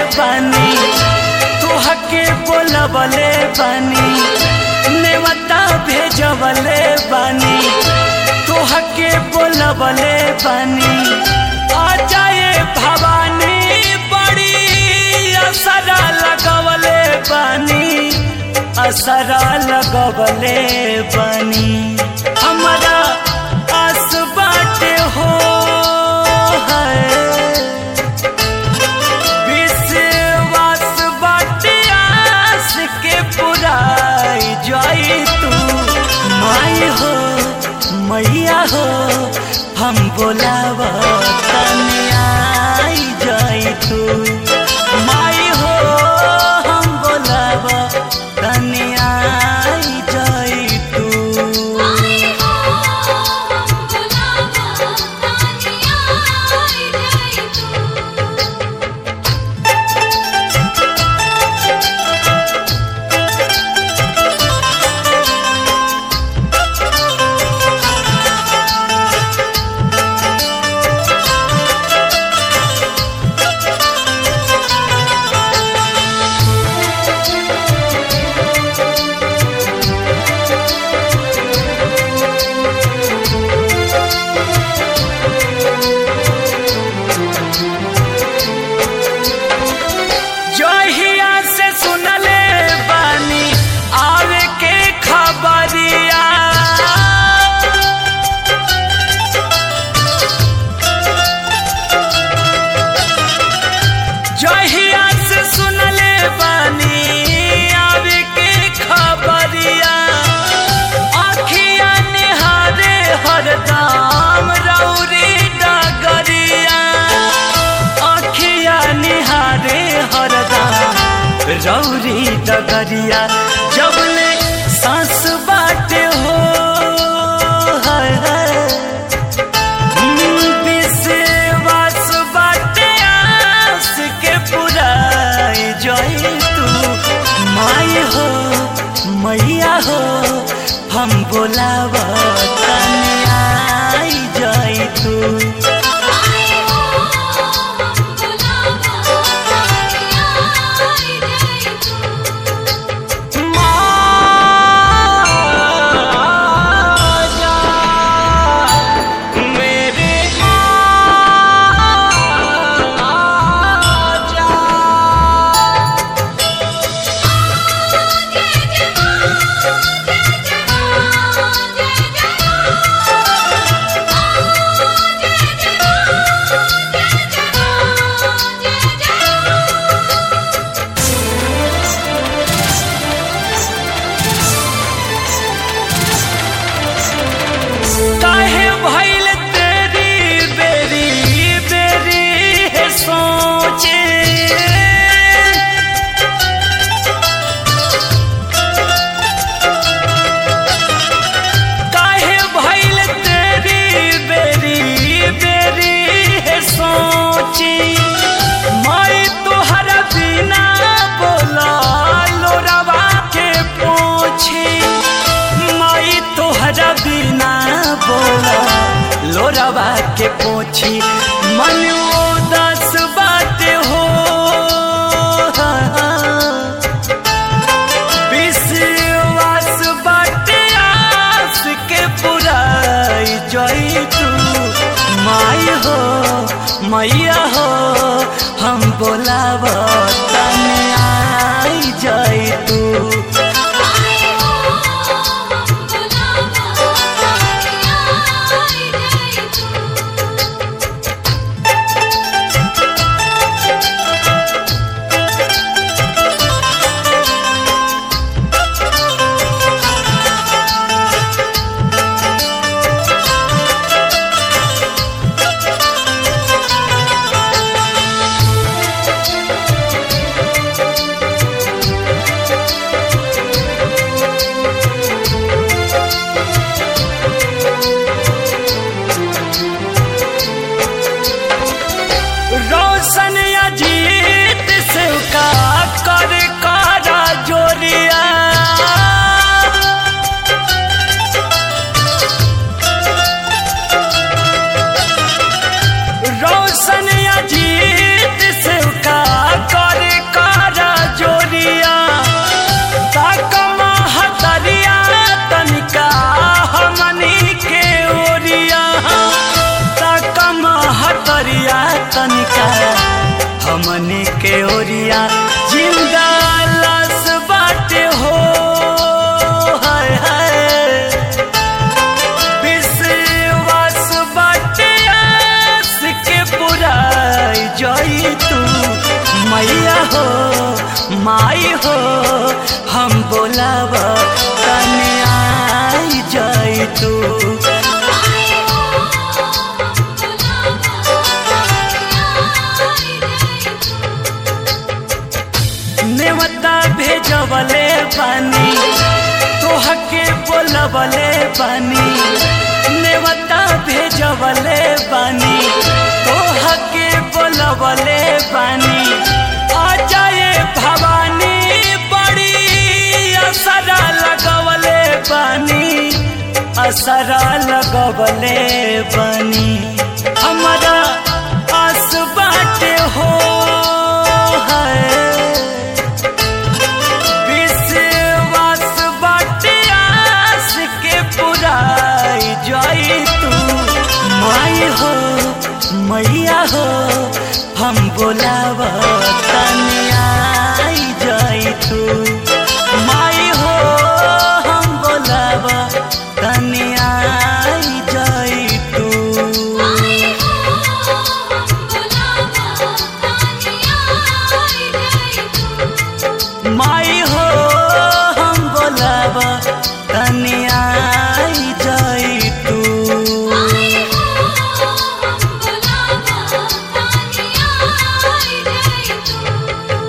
बानी तुहके बोलबले बानी नेवता भेजबले बानी तुहके बोलबले बानी आ जाए भवानी बड़ी असरा लगवले बानी असरा लगवले बानी हमारा आस बाटे हो है विश्वास बाटे आस के पुराई जाई तू माई हो मैया हो हम बोलाव आई जाई तू माई हो हम बोलाव आई जाई तू आई हो हम बुलावा तानिया आई जाई तू जहिया से सुनले बानी आवे के खबरिया जहिया से सुनले बानी आवे के खबरिया आखिया निहारे हरदम रौरी डगरिया आखिया निहारे हरदम रौरी डगरिया जबले सांस बाटे हो हाय हाय विश्वास बाटे आस के पुराई जाई तू माई हो मैया हो हम बोलाव आई जाई तू आई हो हम बुलावा तानिया आई जाई तू आजा मेरे आजा काहे भइल तेरी बेरी बेरी है सोचे काहे भइल तेरी बेरी बेरी है सोची मैं तोहरा बिना बोला लोरवा के पोछी मैं तोहरा बिना बोला लोरवा के पोछी मन उदास बात हो विश्वास बाटे आस के पुराई जाई तू माई हो मैया हो हम बोलाव तने आई जाई तू आई हो हम बुलावा तानिया आई जाई तू हाँ हो हम बोलाब तने आई जाई तू आई हो हम बुलावा आई नेवता भेजवले बानी तोहके बोलवले बानी नेवता भेजवले बानी तोहके बोलवले बानी आ जाए भवानी बड़ी असरा लगवले बानी असरा लगवले बानी हमारा आस बाटे हो है विश्वास बाटे आस के पुराई जाई तू माई हो मैया हो हम बोलावा